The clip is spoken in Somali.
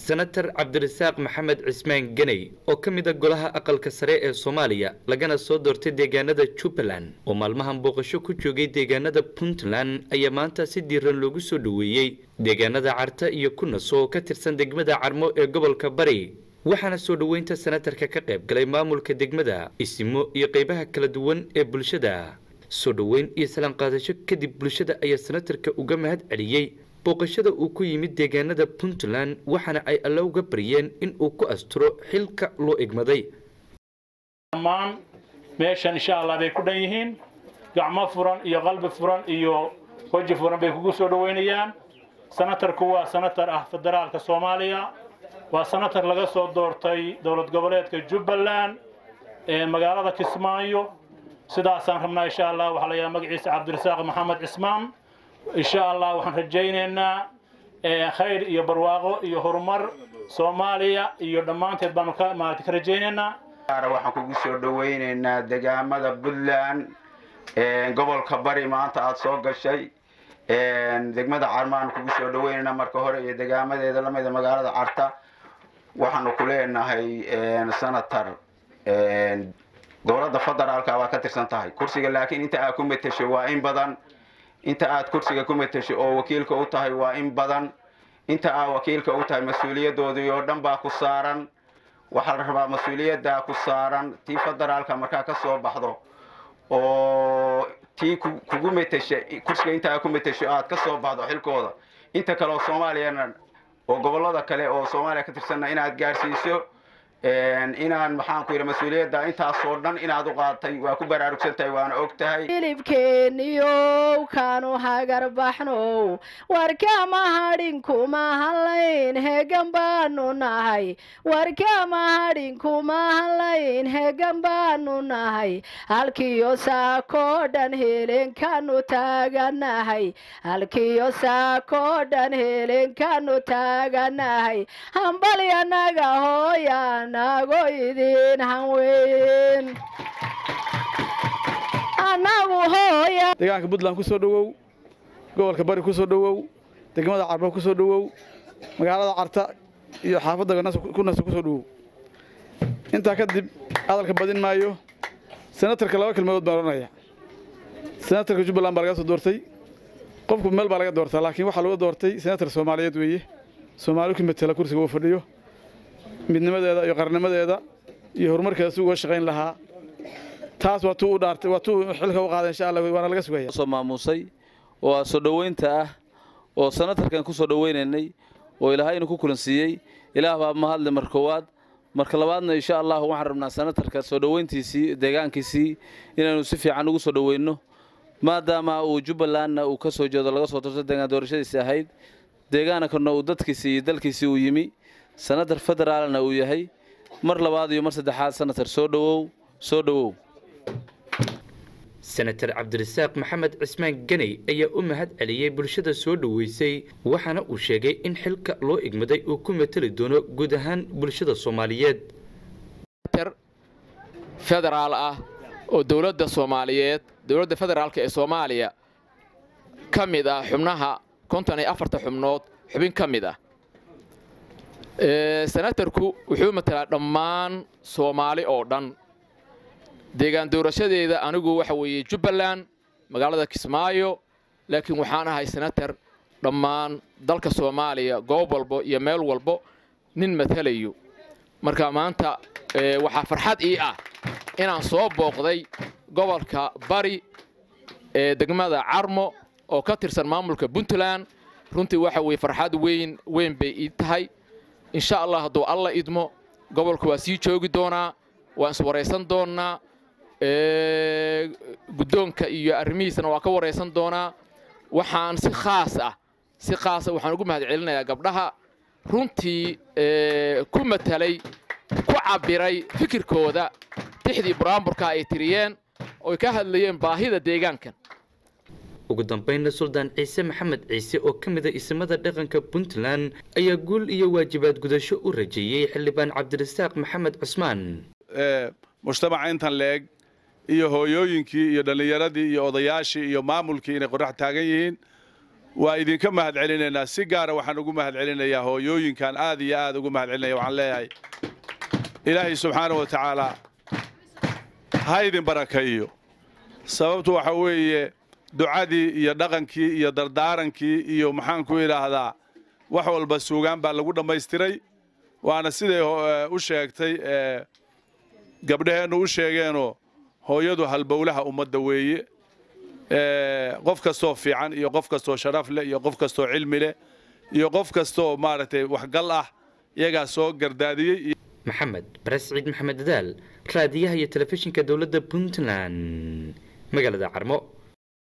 senator cabdirasaaq maxamed cismaan ganey oo ka mid a golaha aqalka sare ee soomaaliya lagana soo doortay deegaanada jubbaland oo maalmahan booqasho ku joogay deegaanada puntland ayaa maanta si diiran loogu soo dhoweeyey deegaanada carta iyo kunaso oo ka tirsan degmada carmo ee gobolka bari waxaana soo dhoweynta senatarka ka qayb galay maamulka degmada isimo iyo qeybaha kala duwan ee bulshada soo dhoweyn iyo salaan qaadasho kadib bulshada ayaa senatarka uga mahad celiyey booqashada uu ku yimid deegaanada puntland waxaana ay alle uga baryeen in uu ku asturo xilka loo egmaday dhammaan meeshan insha allah bay ku dhan yihiin gacmo furan iyo qalbi furan iyo weji furan bay kugu soo dhoweynayaan senatarku waa senatar ah federaalka soomaaliya waa senatar laga soo doortay dowlad goboleedka jubbaland ee magaalada kismaayo sidaasaan rabnaa insha allah waxaa la yidhaha magaciisa cabdirasaaq maxamed cismaan insha allah waxaan rajaynaynaa khayr iyo barwaaqo iyo horumar soomaaliya iyo dhammaanteed baanu ka maarata ka rajaynaynaa waxaan kugu soo dhoweynaynaa degaamada puntland gobolka bari maanta aada soo gashay degmada carmaan kugu soo dhaweynaynaa marka hore iyo degaamadeeda lamida magaalada carta waxaanu ku leenahay senator dowladda federaalka baa ka tirsan tahay kursiga laakiin inta aad ku matesho waa in badan inta aad kursiga ku matesho oo wakiilka u tahay waa in badan inta aad wakiilka u tahay mas-uuliyadoodii oo dhan baa ku saaran waxaa la rabaa mas-uuliyaddaa ku saaran tii federaalka markaa ka soo baxdo oo tii kugu matesha kursiga inta aad ku matesho aad ka soo baxdo xilkooda inta kale oo soomaaliyana oo gobollada kale oo soomaaliya ka tirsanna inaad gaarsiiso inaan maxaan ku yidhi mas-uuliyadda intaasoo dhan inaad u qaadatay waa ku baraarugsan tahay waana og tahay hilibkeeniyow kaanu hagarbaxnow warkama hadhin kuma hadlayn heegan baanu nahay warkama hadhin kuma hadlayn heegan baanu nahay halkiyo saakoo dhan helenkaanu taaganahay halkiyo saakoo dhan helenkaanu taaganahay hambalyanaga hooyan anago idin hanweyn anagu hooya deegaanka puntland ku soo dhowow gobolka bari ku soo dhowow degmada carbo ku soo dhowow magaalada carta iyo xaafadda kunasa ku soo dhowow intaa kadib hadalka badin maayo senatarka laba kelmadood baan odhanaya senatarka jubbaland baa laga soo doortay qofku meel baa laga doortaa laakiin waxaa laga doortay senatar soomaaliyeed weeye soomaali ku matela kursiga uu fadhiyo midnimadeeda iyo qarnimadeeda iyo horumarkeeda si uga shaqayn lahaa taas waa tuu u dhaartay waa tuu xilka u qaaday insha allah waana laga sugaya soo maamuusay oo aa soo dhoweynta ah oo senatarkan ku soo dhoweynaynay oo ilaahay inu ku kulansiiyey ilaah baa mahadle mar koowaad marka labaadna insha allah waxaan rabnaa senatarka soo dhoweyntiisii deegaankiisii inaynu si fiican ugu soo dhoweyno maadaama uu jubbalandna uu ka soo jeedo laga soo doorto deegaan doorashadiisi ahayd deegaankana uu dadkiisii iyo dalkiisii uu yimi senatar federaalna uu yahay mar labaad iyo mar saddexaad senatar soo dhowow soo dhowow senator cabdirasaaq maxamed cismaan ganey ayaa u mahad celiyey bulshada soo dhoweysay waxaana uu sheegay in xilka loo igmaday uu ku mateli doono guud ahaan bulshada soomaaliyeed federaal ah oo dowladda soomaaliyeed dowladda federaalka ee soomaaliya ka mid ah xubnaha konton iyo afarta xubnood xubin ka mid ah senatarku wuxuu matalaa dhammaan soomaali oo dhan deegaan doorashadeeda anigu waxa weeye jubbaland magaalada kismaayo laakiin waxaan ahay senatar dhammaan dalka soomaaliya goob walbo iyo meel walbo nin matalayo marka maanta waxaa farxad ii ah inaan soo booqday gobolka bari ee degmada carmo oo ka tirsan maamulka puntland runtii waxa weye farxad weyn weyn bay ii tahay insha allah hadduu alla idmo gobolka waa sii joogi doonaa waan iswaraysan doonnaa guddoonka iyo arrimihiisana waa ka waraysan doonaa waxaan si khaas ah si khaasa waxaan ugu mahad celinayaa gabdhaha runtii ku matalay ku cabbiray fikirkooda tixdii buraamburka ay tiriyeen oy ka hadlayeen baahida deegaankan ugu dambaynna suldaan ciise maxamed ciise oo ka mid a isimada dhaqanka puntland ayaa guul iyo waajibaad gudasho u rajeeyey xildhibaan cabdirasaaq maxamed cusmaan mujtamaca intan leeg iyo hooyooyinkii iyo dhallinyaradii iyo odayaashii iyo maamulkii inay qorax taagan yihiin waa idinka mahad celinaynaa si gaara waxaan ugu mahad celinayaa hooyooyinkan aad iyo aad ugu mahad celinaya waxaan leeyahay ilaahay subxaana wa tacaala ha idin barakeeyo sababtu waxa weeye ducadii iyo dhaqankii iyo dardaarankii iyo maxaan ku idhaahdaa wax walba suugaan baa lagu dhammaystiray waana siday u sheegtay gabdhaheennu u sheegeenoo hooyadu halbowlaha ummadda weeye qof kastoo fiican iyo qof kastoo sharaf leh iyo qof kastoo cilmi leh iyo qof kastoo maaragtay waxgal ah iyagaa soo gardaadiyey maxamed bares ciid maxamed dadaal raadiyaha iyo telefishinka dowladda puntland magaalada carmo